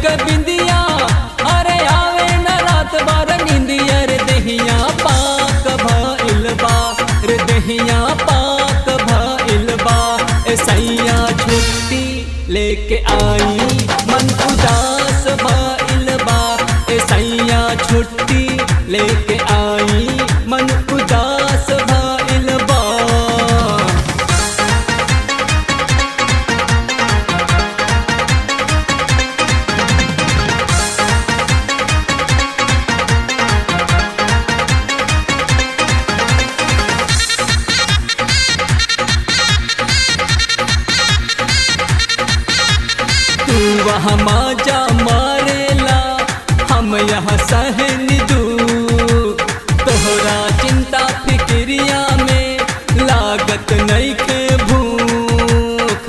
के बिंदिया अरे आवे न रात बार निंदिया रे दहिया पाक भइल बा रे दहिया पाक भइल बा ए सैया छुट्टी लेके आई मन उदास भइल बा ए सैया छुट्टी लेके आई मन उदास भइल बा तू वहाँ माजा मारेला हम यहाँ सहन दू तोहरा चिंता फिक्रिया में लागत नहीं के भूख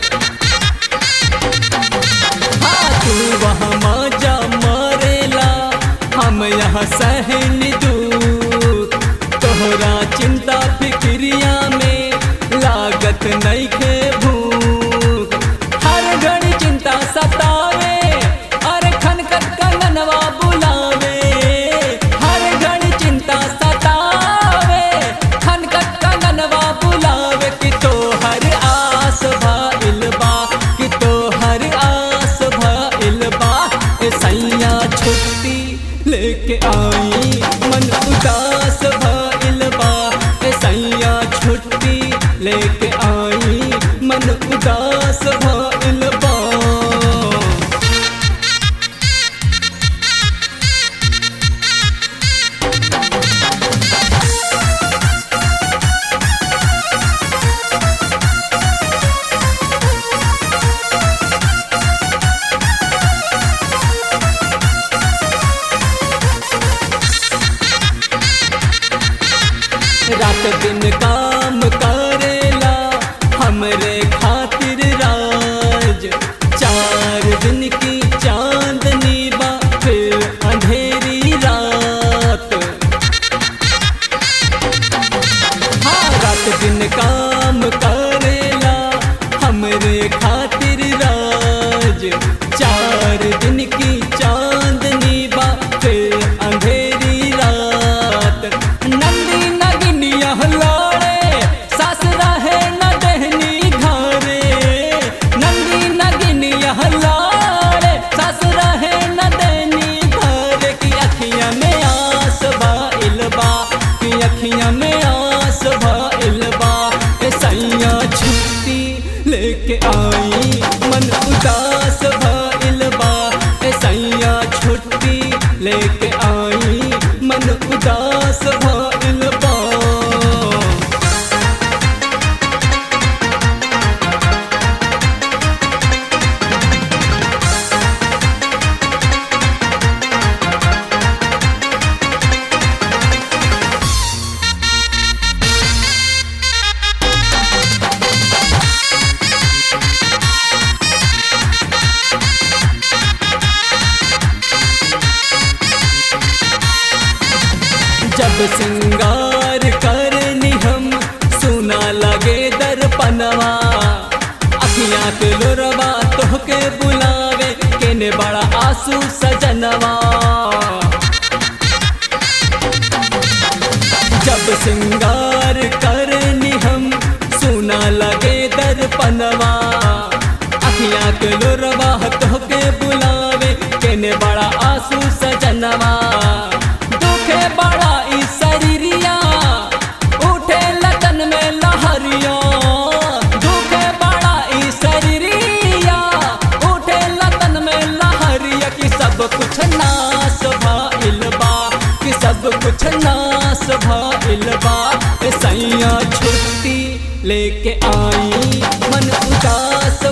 हाँ तू वहाँ माजा मारेला हम यहाँ सहन दू तोहरा चिंता फिक्रिया में लागत नहीं के भूख हर घड़ी चिंता सतावे अरे खनकत कंगनवा बुलावे हर घड़ी चिंता सतावे खनकत कंगनवा बुलावे कि तो हर आस भइल बा कि तो हर आस भइल बा ए सैया छुट्टी लेके आई मन उदास भइल बा ए सैया छुट्टी लेके आई मन उदास भइल बा रात दिन काम करेला हमरे खातिर राज चार दिन की चांदनी बा फिर अंधेरी रात हाँ रात दिन काम करेला हमरे खातिर राज चार दिन की चांदनी बा फिर अंधेरी रात नंदी नगिनिया लाड़े सास रहे न दहनी घरे नंदी नगिनिया लाड़े सास रहे न दहनी घरे की अखियां में आस भइल बा की अखियां में आस भइल बा ए सैया छुट्टी लेके आई मन उदास भइल बा ए सैया छुट्टी लेके आई मन उदास भइल बा जब सिंगार करनी हम सुना लगे दर्पणवा अखियाँ के लोरवा तोहके बुलावे केने बड़ा आंसू सजनवा जब सिंगार करनी हम सुना लगे दर्पणवा अखियाँ के लोरवा तोहके बुलावे केने बड़ा आंसू सजनवा दुखे बड़ा ई शरीरिया उठे लगन में लहरिया दुखे बड़ा ई शरीरिया उठे लगन में लहरिया कि सब कुछ नाश भइल बा कि सब कुछ नाश भइल बा ए सैया छुट्टी लेके आई मन उदास